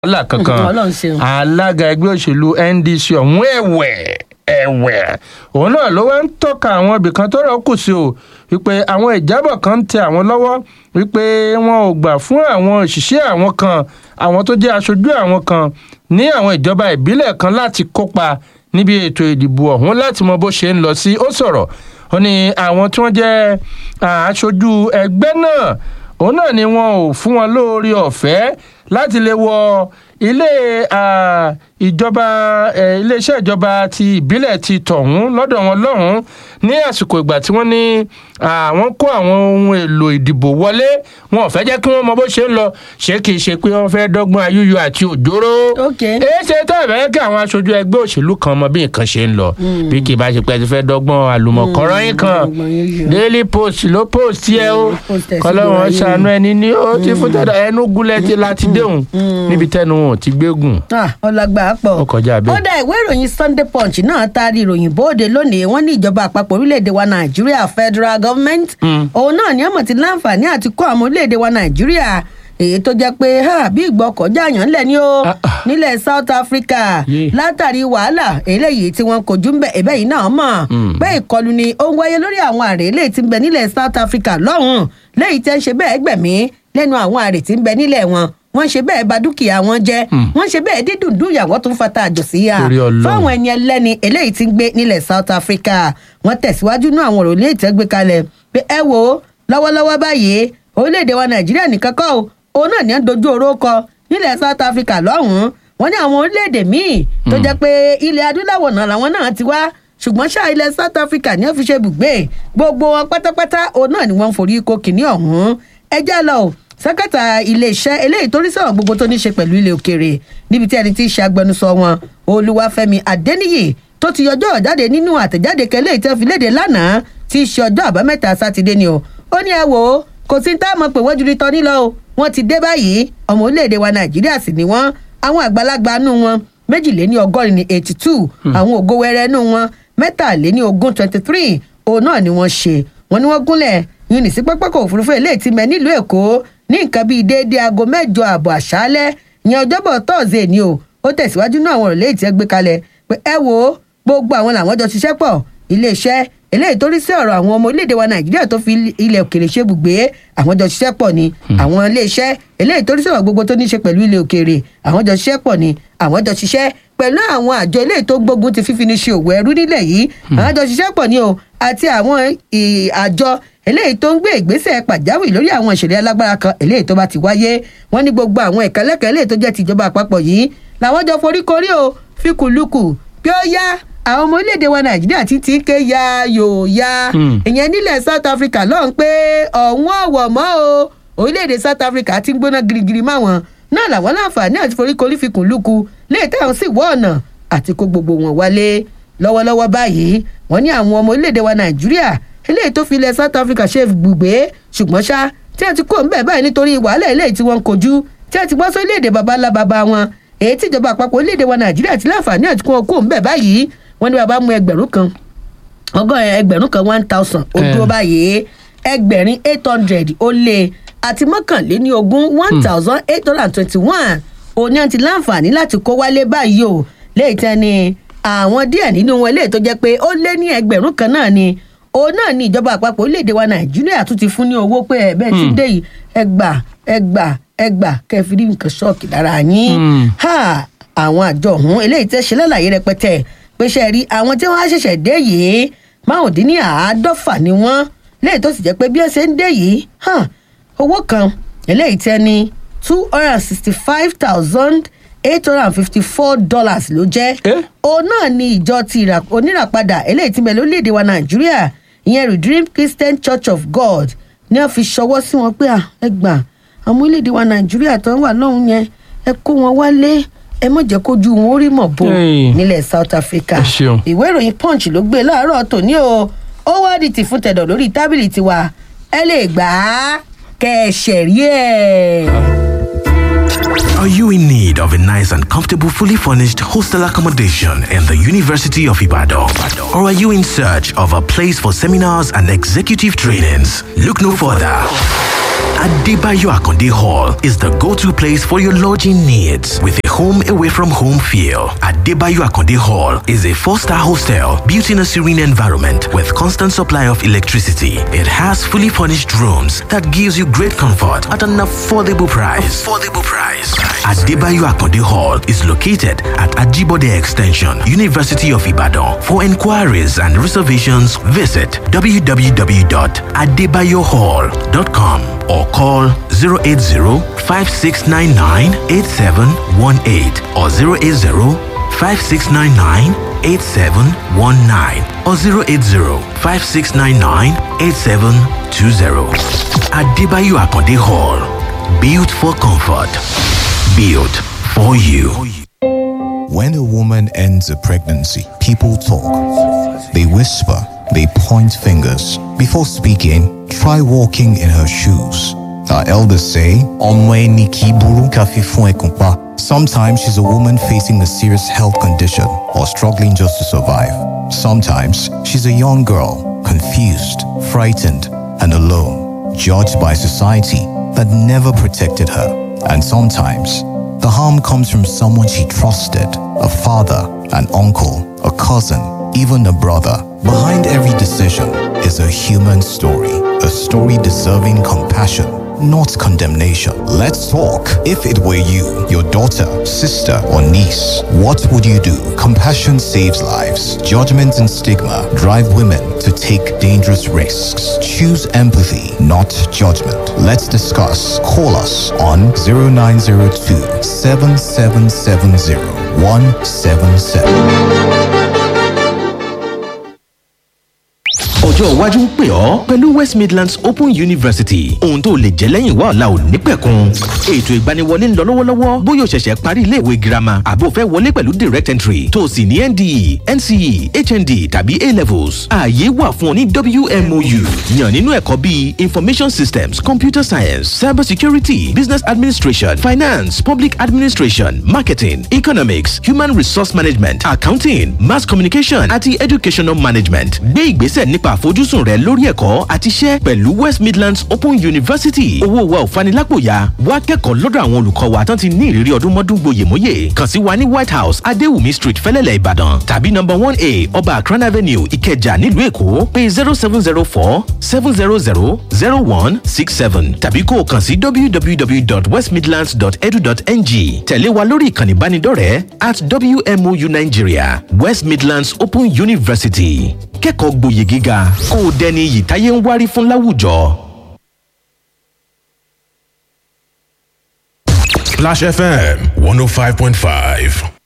wàhálà kankan Ọlọ́run ṣeun. alága ẹgbẹ́ òṣèlú ndc ọ̀hún ẹ̀wẹ̀ ẹ̀wẹ̀ òun náà ló wá ń tọ́ka àwọn ibìkan tó rọ̀ kù sí o wípé àwọn ìjábọ̀ kan ń tẹ àwọn lọ́wọ́ wípé wọn ò gbà fún àwọn òṣìṣẹ́ àwọn kan àwọn tó jẹ́ aṣojú àwọn kan ní àwọn ìjọba ìbílẹ̀ kan láti kópa níbi ètò ìdìbò ọ̀hún láti mọ bó ṣe ń lọ sí ó sọ̀rọ̀ ó ní àwọn tí wọ́n jẹ́ ah, aṣojú ẹgbẹ́ náà òun náà ni wọn ò fún wọn lóore ọ̀fẹ́ láti lè wọ ilé ah, ìjọba eh, iléeṣẹ́ ìjọba ti ìbílẹ̀ ti tọ̀hún lọ́dọ̀ wọn lọ́hùn-ún ní àsìkò ìgbà tí wọ́n ní àwọn kó àwọn ohun èlò ìdìbò wọlé wọn ò fẹ́ jẹ́ kí wọ́n mọ bó ṣe ń lọ ṣé kìí ṣe pé wọ́n fẹ́ dọ́gbọ́n ayúyọ àti òjòrò Ok. èé ṣe tẹ́ ẹ̀ fẹ́ kí àwọn aṣojú ẹgbẹ́ òṣèlú kan mọ bí nǹkan ṣe ń lọ bí kì í bá ṣe pé ẹ ti fẹ́ dọ́gbọ́n àlùmọ̀kọ́rọ́ yín kan ọgbọ̀n yíyọ. daily post ló post yẹ o Mm, post ẹ̀ sí kọlọ́wọ́n gbogbo ayé ṣàánú ẹni ní ó ti fún tẹ́lẹ̀ ẹnu gúnlẹ̀ ti láti déhùn níbi tẹ́nu wọn ò ti gbégùn Ah, ọlọgbà pọ̀. Ó kọjá bẹ́ẹ̀. ó dá ìwé ìròyìn sunday punch náà taari ìròyìn bóde lónìí wọ́n ní ìjọba àpapọ̀ orílẹ̀-èdè wa nàìjíríà federal government òun náà ní àmọ̀ ti láǹfààní àti kó àwọn orílẹ̀-èdè wa nàìjíríà èyí tó jẹ́ pé ha, bí ìgbọ́ kọjá àyàn ńlẹ̀ ni ó Ah, ah. nílẹ̀ south africa Yeah. látàrí wàhálà eléyìí tí wọ́n kojú ń bẹ ẹ̀bẹ̀ yìí náà mọ̀ pé ìkọlù ni ó ń wáyé lórí àwọn àrè eléyìí tí ń bẹ nílẹ̀ south africa lọ́hùn-ún léyìí tẹ́ ń ṣe bẹ́ẹ̀ gbẹ̀mí lẹ́nu àwọn àrè tí ń bẹ nílẹ̀ wọn wọ́n ṣe bẹ́ẹ̀ bà dúkìá wọn jẹ́ wọ́n ṣe bẹ́ẹ̀ dídùn dúyàwó tó ń fata àjò sí ya Torí Ọlọ́run. fáwọn ẹni ẹlẹ́ni eléyìí tí ń gbé nílẹ̀ south africa wọ́n tẹ̀síwájú náà àwọn òròlé ìtẹ́gbé kalẹ̀ pé ẹ wo lọ́wọ́lọ́wọ́ báyìí orílẹ̀-èdè wa nàìjíríà nìkan kọ́ o òun náà ní à ń dojú oró kọ nílẹ̀ south africa lọ́hùn-ún wọ́n ní àwọn orílẹ̀-èdè míì tó jẹ́ pé ilẹ̀ adúláwọ̀ náà làwọn náà ti wá ṣùgbọ́n ṣáà ilẹ̀ south africa ní ọ́fíṣẹ́ ibùgbé gbogbo wọn pátápátá òun náà ni wọ́n ń forí kó kìíní ọ̀hún ẹ já lọ o sẹ́kẹ̀tà iléeṣẹ́ eléyìí tó rí sọ̀rọ̀ gbogbo tó ní ṣe pẹ̀lú ilé òkèèrè níbi tí ẹni tí í ṣe agbẹnusọ wọn olúwàfẹ́mi adẹ́niyì tó ti yọjọ́ jáde nínú àtẹ̀jáde kẹlẹ́ ìtẹ́ fi léde lánàá tí í ṣe ọjọ́ àbámẹ́ta sátidé ni o ó ní ẹ wò ó kò sí tá a mọ̀ pé wọ́n ju tọ́ nílọ o wọ́n ti dé báyìí ọmọ orílẹ̀-èdè wa nàìjíríà sì ni wọ́n àwọn àgbàlagbà nù wọn méjìléní ọgọ́rin ní eighty two àwọn ògo wẹrẹ nù wọn mẹ́tàléní ogún twenty three òun náà ni wọ́n ṣe wọ́n ní wọ́n gúnlẹ̀ yìí ní sí pápákọ̀ òfurufú eléyìí ti mẹ́ nílùú èkó ní nǹkan bíi déédéé aago mẹ́jọ ààbọ̀ àṣálẹ́ ìyẹn ọjọ́bọ̀ tọ́ọ̀sì ni o ó tẹ̀síwájú náà àwọn òrùlé ìtẹ́ gbé kalẹ̀ pé ẹ wo gbogbo àwọn làwọn jọ ṣiṣẹ́ pọ̀ iléeṣẹ́ eléyìí tó rí sí ọ̀rọ̀ àwọn ọmọ orílẹ̀-èdè wa nàìjíríà tó fi ilẹ̀ òkèèrè ṣe bùgbé àwọn jọ ṣiṣẹ́ pọ̀ ni àwọn iléeṣẹ́ eléyìí tó rí sí ọ̀rọ̀ gbogbo tó ní ṣe pẹ̀lú ilẹ̀ òkèèrè àwọn jọ ṣiṣẹ́ pọ̀ ni àwọn jọ ṣiṣẹ́ pẹ̀lú àwọn àjọ eléyìí tó gbógun ti fífi ní ṣe òwò ẹrú nílẹ̀ yìí àwọn jọ ṣiṣẹ́ pọ̀ ni o àti àwọn ì- àjọ eléyìí tó ń gbé ìgbésẹ̀ pàjáwìrì lórí àwọn ìṣẹ̀lẹ̀ alágbára kan eléyìí tó bá ti wáyé wọ́n ní gbogbo àwọn ìkẹ́lẹ́kẹ́ eléyìí tó jẹ́ tìjọba àpapọ̀ yìí làwọn jọ foríkorí o fíkùlùkù bí ó yá àwọn ọmọ orílẹ̀-èdè wa nàìjíríà ti ti ń ké ya yòó ya Hmm. ìyẹn nílẹ̀ south africa lọ́hùn pé ọ̀hún ọ̀wọ̀ mọ́ o orílẹ̀-èdè south africa ti ń gbóná girigiri máwọn náà làwọn láǹfààní àti foríkorí fíkùlùkù léè táwọn sì wọ́ ọ̀nà àti kó gbogbo wọn wálé lọ́wọ́lọ́wọ́ báyìí wọ́n ní àwọn ọmọ orílẹ̀-èdè wa nàìjíríà eléyìí tó fi ilẹ̀ south africa ṣe gbùgbé ṣùgbọ́n ṣá tí a ti kó ńbẹ̀ báyìí nítorí wàhálà eléyìí tí wọ́n ń kojú tí a ti bọ́ sórílẹ̀-èdè baba ńlá baba wọn èyí tí ìjọba àpapọ̀ orílẹ̀-èdè wa nàìjíríà ti láǹfààní àti kó wọn kó ńbẹ̀ báyìí wọ́n ní bàbá mú ẹgbẹ̀rún kan ọgọ́rin ẹgbẹ̀rún kan one thousand ó Eh. dúró báyìí ẹgbẹ̀rin eight hundred ó lé àti mọ́kànléní ogún one thousand eight hundred and twenty-one òní àti láǹfààní láti kó wálé báyìí o léyìí tẹ́ ni àwọn díẹ̀ nínú wọn léyìí tó jẹ́ pé ó lé ní ẹgbẹ̀rún kan náà ni òun náà ni ìjọba àpapọ̀ orílẹ̀-èdè wa nàìjíríà tún ti fún ní owó pé ẹ̀ bẹ́ẹ̀ ti dé yìí ẹgbà ẹgbà ẹgbà kẹfìrí nǹkan ṣọ́ọ̀kì lára yín Hmm. ha àwọn àjọ ọ̀hún eléyìí tẹ́ ṣe lálàyé rẹpẹtẹ pé ṣe rí àwọn tí wọ́n á ṣẹ̀ṣẹ̀ dé yìí márùndínní àádọ́fà ni wọ́n léyìí tó sì jẹ́ pé bí ẹ ṣe ń dé yìí hàn owó kan eléyìí tẹ́ ní two hundred and sixty five thousand eight hundred and fifty four dollars ló jẹ́ Eh? òun náà ni ìjọ ti ìrà- oníràpadà eléyìí tí mẹ́lẹ́ orílẹ̀-èdè wa nàìjíríà ìyẹn redeemed christian church of god ní wọ́n fi ṣọwọ́ sí wọn pé à, ẹ gbà àwọn orílẹ̀-èdè wa nàìjíríà tó ń wà lọ́hùn yẹn ẹ kó wọn wálé ẹ mọ̀ jẹ́ kójú wọn ó rí mọ̀ bò Hey. nílẹ̀ south africa Ẹ ṣeun. ìwé ìròyìn punch ló gbé láàárọ̀ tòní o ó wá di tì fún tẹ̀dọ̀ lórí tábìlì tiwa ẹ lè gbà á kẹ́ ẹ ṣẹ̀rí ẹ̀. Are you in need of a nice and comfortable, fully furnished hostel accommodation in the University of Ibadan? Or are you in search of a place for seminars and executive trainings? Look no further. Adebayo Akonde Hall is the go-to place for your lodging needs with a home away from home feel. Adebayo Akonde Hall is a four-star hostel built in a serene environment with constant supply of electricity. It has fully furnished rooms that gives you great comfort at an affordable price. Affordable price. Adebayo Akonde Hall is located at Ajibode Extension, University of Ibadan. For inquiries and reservations, visit www.adebayohall.com or call 080-5699-8718 or 080-5699-8719 or 080-5699-8720. Adebayo Akonde Hall. Built for comfort. Built for you. When a woman ends a pregnancy, people talk. They whisper, they point fingers. Before speaking, try walking in her shoes. Our elders say, "Ọmọ ẹni kì í burú ká fi fún ẹkùn pa." Sometimes she's a woman facing a serious health condition or struggling just to survive. Sometimes she's a young girl, confused, frightened, and alone, judged by society that never protected her. And sometimes the harm comes from someone she trusted a father, an uncle, a cousin, even a brother. Behind every decision is a human story, a story deserving compassion, not condemnation. Let's talk. If it were you, your daughter, sister, or niece, what would you do? Compassion saves lives. Judgment and stigma drive women to take dangerous risks. Choose empathy, not judgment. Let's discuss. Call us on 0902 7770 177. ọjọ́ iwájú ń pè ọ́ pẹ̀lú west midlands open university ohun tó lè jẹ́ lẹ́yìn wá ọ̀la ò ní pẹ̀kun ètò ìgbaniwọlé ń lọ lọ́wọ́lọ́wọ́ bóyá o ṣẹ̀ṣẹ̀ parí iléèwé girama àbó fẹ́ wọlé pẹ̀lú direct entry tó o sì ní nde nce hnd tàbí a levels ààyè wà fún ọ ní wmou yàn nínú ẹ̀kọ́ bíi information systems computer science cyber security business administration finance public administration marketing economics human resource management accounting mass communication àti educational management gbé ìgbésẹ̀ nípa àfojúsùn rẹ lórí ẹ̀kọ́ àti iṣẹ́ pẹ̀lú west midlands open university owó wa ò fanilápòyà wá kẹ́kọ̀ọ́ lọ́dọ̀ àwọn olùkọ́ wa tán ti ní ìrírí ọdún mọ́dún gboyèmóyè kàn sí wa ní white house adéwùmí street fẹ́lẹ́lẹ̀ ìbàdàn tàbí number one a ọba akran avenue ìkẹjà nílùú èkó pé zero seven zero four seven zero zero zero one six seven tàbí kó o kàn sí www.westmidlands.edu.ng tẹ̀lé wa lórí ìkànnì ìbánidọ́rẹ̀ẹ́ at wmou nigeria west midlands open university kẹ́kọ̀ọ́ gboyè gíga kó o dẹni iyì táyé ń wárí fún láwùjọ. Splash FM 105.5.